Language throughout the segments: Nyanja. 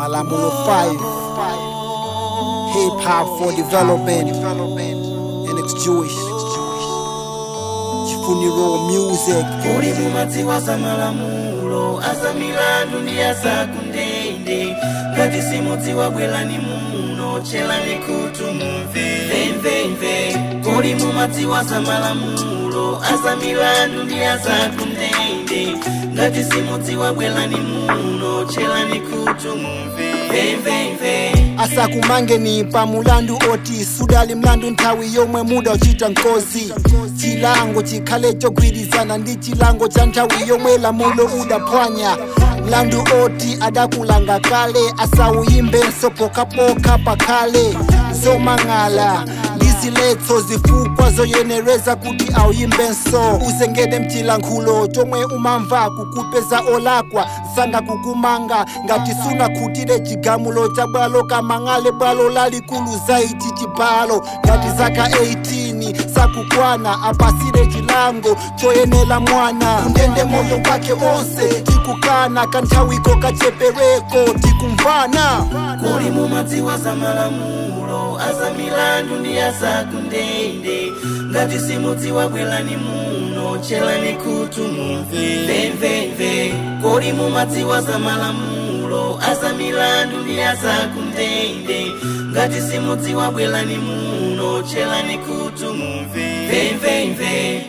malamulo 5 hip hop for development NX Jewish chifuniro music kuli mumadziwa za malamulo aza milandu ndi azakundende ngati simudziwa bwerani muno tcherani khutu mumve mvemvemve kuli mumadziwa za malamulo aza milandu ndi azakundende ngati simudziwa bwerani muno tcherani khutu mumve mvemvemve asakumangeni pa mulandu oti sudali mlandu nthawi yomwe muda uchita nkozi chilango chikhale chogwirizana ndi chilango cha nthawi yomwe lamulo udaphwanya mlandu oti adakulanga kale asawuyimbenso pokapoka pakhale zomang'ala ndi ziletso zifukwa zoyenereza kuti awuyimbenso usengede mchilankhulo chomwe umamva kukupeza olakwa sanga kukumanga ngati sunakhutire chigamulo cha bwalo kamang'ale bwalo lalikulu zaiti chibalo ngati zaka 18 sakukwana apasire chilango choyenera mwana kundende moyo wake onse tikukana kanthawiko kachepereko tikumvana kuli mumadziwa za malamulo aza milandu ndi azakundende ngati simudziwa bwerani muno tcherani khutu mumve mvemvemve kuli mumadziwa za malamulo aza milandu ndi azakundende ngati simudziwa bwerani muno tcherani khutu mumve mvemvemve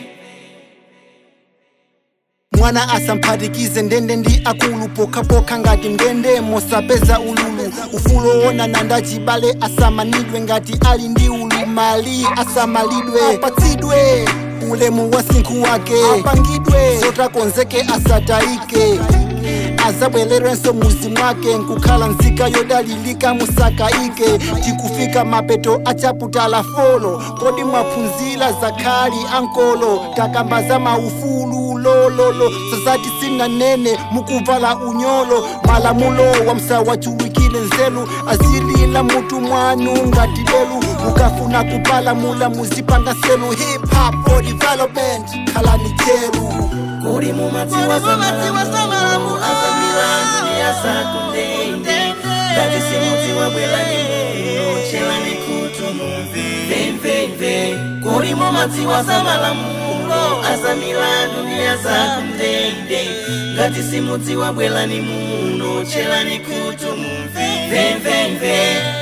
mwana asamphatikize ndende ndi akulu pokhapokha ngati mndende mosapeza ululu ufulo wona nanda chibale asamanidwe ngati ali ndi ulumali asamalidwe apatsidwe ulemu wa sinkhu wake apangidwe zotakonzeke asatayike azabwererenso muzi mwake nkukhala nzika yodalilika musakaike tikufika mapeto achaputala folo kodi mwaphunzira zakhali ankolo takamba za maufulu lololo sazati sinanene mukuvala unyolo malamulo wa msawachulukile nzelu azilila mutu mwanu ngati lelu mukafuna kupalamula muzipanga selu hip hop for development khalani cheru kuli mumadziwa za malamulo aza milandu ndi azakundende ngati simudziwa bwerani muno tcherani khutu mumve mvemvemve kuli mumadziwa za malamulo aza milandu ndi azakundende ngati simudziwa bwerani muno tcherani khutu mumve mvemvemve